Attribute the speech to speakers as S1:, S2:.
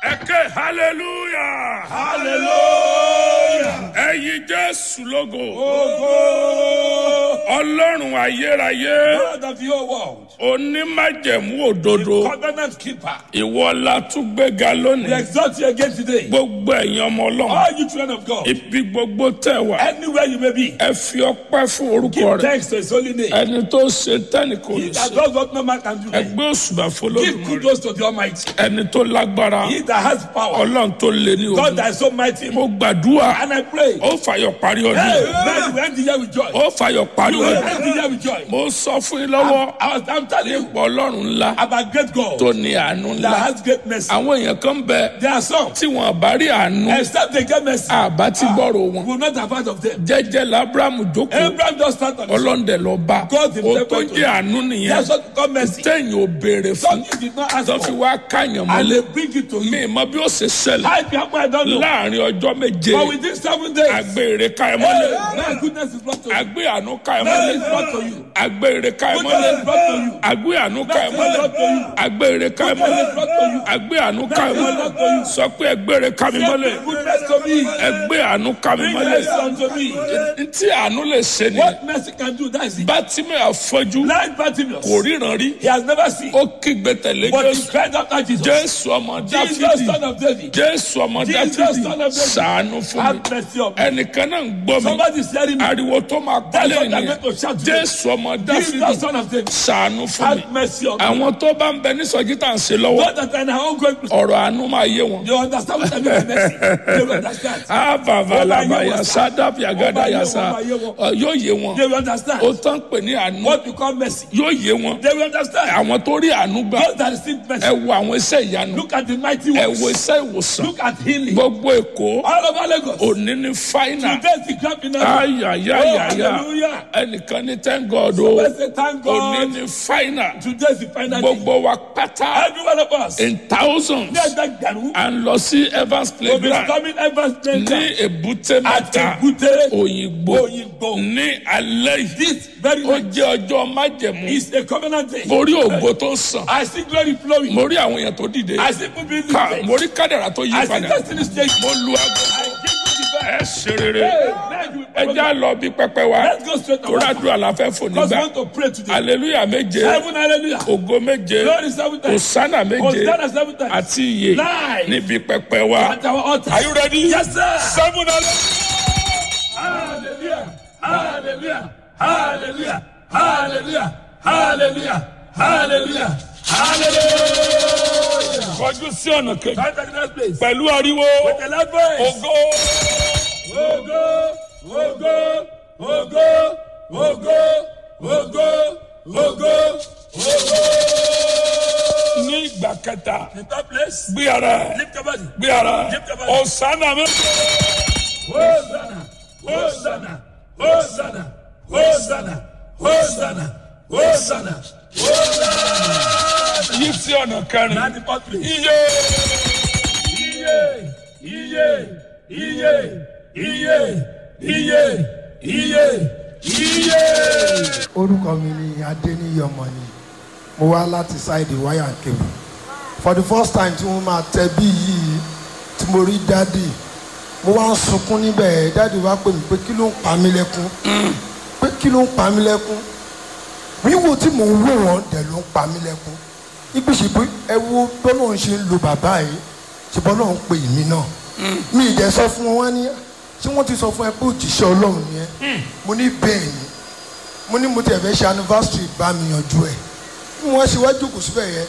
S1: ẹ ké hallelujah
S2: hallelujah.
S1: ẹyin jésù lógo
S2: Ogo.
S1: ọlọ́run ayérayé
S2: God of your world.
S1: onímájẹ̀mú òdodo
S2: Covenant keeper.
S1: ìwọ la tún gbéga
S2: We
S1: lónìí
S2: exalt you again today.
S1: gbogbo ẹ̀yin ọmọ ọlọ́run
S2: All you children of God.
S1: ibi gbogbo tẹ̀ wá
S2: Anywhere you may be.
S1: ẹ fi ọpẹ́ fún orúkọ
S2: Give
S1: rẹ̀
S2: thanks to his holy name.
S1: ẹni tó ṣe tẹ́nì kò
S2: He
S1: lè
S2: that
S1: ṣe
S2: does what no man can do.
S1: ẹgbẹ́ òṣùbà
S2: Give
S1: fọlọ́dún rẹ̀
S2: kudos to the Almighty.
S1: ẹni tó lágbára
S2: He that has power.
S1: ọlọ́run tó lé ní
S2: God
S1: ogun
S2: that is so mighty.
S1: mo gbàdúrà
S2: And I pray.
S1: ó fàyọ̀ parí ọdún
S2: Hey,
S1: yìí.
S2: man, you end the year with joy.
S1: ó fàyọ̀ parí
S2: You will
S1: ọdún
S2: end the year with joy.
S1: mo sọ fún yín lọ́wọ́
S2: I was, I'm telling you
S1: pọ̀ ọlọ́run ńlá
S2: about great God
S1: tó ní àánú
S2: that
S1: ńlá
S2: has great mercy.
S1: àwọn èèyàn kan bẹ
S2: There are some.
S1: tí wọn bá rí àánú
S2: Except they get mercy.
S1: àbá tí gbọ́rọ̀ wọn
S2: We will not have heard of them.
S1: jẹ́jẹ́ labrahamu jókòó
S2: Abraham just stand on his own.
S1: ọlọ́ndẹ̀ lọ bá
S2: God himself
S1: o tó
S2: went to
S1: jẹ́
S2: him.
S1: àánú nìyẹn
S2: That's what called mercy.
S1: téèyàn ò béèrè fún
S2: Something you did not ask
S1: tó fi
S2: for.
S1: wá káyàn
S2: And
S1: mọ́lẹ̀
S2: they bring it to
S1: mi
S2: you.
S1: mọ bí ó ṣe ṣẹlẹ̀
S2: I people I don't know.
S1: láàrin ọjọ́ méje
S2: But within seven days,
S1: agbèrè káyàn
S2: hey,
S1: mọ́lẹ̀
S2: my goodness is brought to you.
S1: agbé àánú káyàn
S2: Mercy is
S1: mọ́lẹ̀
S2: brought to you.
S1: agbèrè káyàn
S2: Goodness
S1: mọ́lẹ̀
S2: is brought to you.
S1: agbé àánú káyàn
S2: Mercy is
S1: mọ́lẹ̀
S2: brought to you.
S1: agbèrè káyàn
S2: Goodness is
S1: mọ́lẹ̀
S2: brought to you.
S1: agbé àánú káyàn
S2: Mercy is brought to you.
S1: mọ́lẹ̀ sọ pé ẹgbèrè kámi mọ́lẹ̀
S2: Goodness to me.
S1: ẹgbẹ́ àánú kámi
S2: Bring
S1: mọ́lẹ̀
S2: mercy unto me.
S1: ntí àánú lè ṣe ni
S2: What mercy can do, that is it.
S1: bátìmẹ̀ àfọ́jú
S2: Blind Bartimaeus,
S1: kò ríran rí
S2: he has never seen.
S1: ó kígbe tẹ̀lé
S2: But he
S1: jésù
S2: cried after Jesus.
S1: jésù ọmọ
S2: Jesus,
S1: dáfídì
S2: son of David,
S1: jésù ọmọ
S2: Jesus,
S1: dáfídì
S2: son of David.
S1: sàánú fún mi
S2: have mercy on me.
S1: ẹnìkan náà ń gbọ́ mi
S2: Somebody is hearing me.
S1: ariwo tó máa
S2: That's
S1: pálẹ̀
S2: what I'm
S1: nìyẹn
S2: going to shout today.
S1: jésù ọmọ
S2: Jesus,
S1: dáfídì
S2: son of David,
S1: sàánú fún mi
S2: have mercy on me.
S1: àwọn tó bá ń bẹ ní sọjí tá à ń ṣe lọ́wọ́
S2: God that I now going to
S1: ọ̀rọ̀ àánú máa yé wọn.
S2: You understand what I mean by mercy? They will understand.
S1: avavalabaya sadabi agada yasa
S2: Ó máa yé wọn.
S1: Ọ, yóò yé wọn
S2: They will understand.
S1: ó tán pè ní àánú
S2: What you call mercy.
S1: yóò yé wọn
S2: They will understand.
S1: àwọn tó rí àánú gbà
S2: God that received mercy.
S1: ẹ wo àwọn iṣẹ́ ìyanu
S2: Look at the mighty
S1: ẹ
S2: works.
S1: wo iṣẹ́ ìwòsàn
S2: Look at healing.
S1: gbogbo èkó
S2: All over Lagos.
S1: òní ní fáínà
S2: Today is the grand finale.
S1: ayayayaya
S2: Oh, hallelujah.
S1: ẹnìkan ní thank God o
S2: Let's say thank
S1: òní
S2: God.
S1: ní fáínà
S2: Today is the final day.
S1: gbogbo wa pátá
S2: Every one of us.
S1: in thousands
S2: Ní ẹgbẹ́ gbẹ̀rún.
S1: à ń lọ sí Evans
S2: Will be
S1: playground
S2: coming Evans
S1: ní
S2: Center.
S1: èbúté
S2: At
S1: mẹ́ta
S2: Ebute.
S1: òyìnbó
S2: Òyìnbó.
S1: ní alẹ́ yìí
S2: This very
S1: ó
S2: night
S1: jẹ́ ọjọ́ májẹ̀mú
S2: is a covenant day.
S1: mo rí ògo tó sàn
S2: I see glory flowing.
S1: mo rí àwọn èèyàn tó dìde
S2: I see people being
S1: ká
S2: lifted.
S1: mo rí kádàrà tó yí
S2: I see
S1: padà
S2: destiny change.
S1: mo lu aago
S2: I give you the
S1: ẹ
S2: best.
S1: ṣe rere
S2: Hey, thank you.
S1: ẹ já lọ bí pẹpẹ wa
S2: Let's go straight to
S1: torí
S2: our
S1: àdúrà la fẹ́ fò
S2: Because we
S1: nígbà
S2: want to pray today.
S1: aleluya méje
S2: Seven hallelujah.
S1: ògo méje
S2: Glory seven times.
S1: òsánà méje
S2: Hosanna seven times.
S1: àti iye
S2: Nine.
S1: níbi pẹpẹ wa
S2: At our altar.
S1: are you ready
S2: Yes, sir.
S1: seven hallelujah.
S2: Hallelujah. Hallelujah. Hallelujah. Hallelujah. Hallelujah. Hallelujah. Hallelujah.
S1: kọjú sí ọ̀nà kejì
S2: Come to the next place.
S1: pẹ̀lú ariwo
S2: With a loud voice.
S1: ògo
S2: Ogo, ogo, ogo, ogo, ogo, ogo, ogo.
S1: ní ìgbà kẹta
S2: The third place.
S1: gbé ara ẹ
S2: Lift your body.
S1: gbé ara ẹ ọ̀sánà méje.
S2: Hosanna, Hosanna, Hosanna, Hosanna, Hosanna, Hosanna, Hosanna.
S1: yí sí ọ̀nà kẹrin.
S2: Now the fourth place.
S1: iye
S2: Iye, iye, iye, iye, iye, iye, iye.
S3: orúkọ mi ni adéníyí ọmọ ni mo wá láti ṣáìdì wáyà kébù for the first time tí wọ́n máa tẹ bí yìí tí mo rí dáàdì mo wá ń sunkún níbẹ̀ dáàdì wá pè mí pé kí ló ń pa mí lẹ́kún pé kí ló ń pa mí lẹ́kún wíwò tí mò ń wò wọ́n dẹ̀ ló ń pa mí lẹ́kún ibi ṣe pé ẹ wo bọ́lá ń ṣe ń lo bàbá yìí ṣe bọ́lá ń pe èmi náà mi ì dẹ̀ sọ fún wọn wá ní ṣé wọ́n ti sọ fún ẹ pé òjíṣẹ́ ọlọ́run ni ẹ mo ní bẹ́ẹ̀ ni mo ní mo tẹ̀ fẹ́ ṣe anniversary bá mi yanjú ẹ̀ bí wọ́n ṣe wá jókòó síbẹ̀ yẹn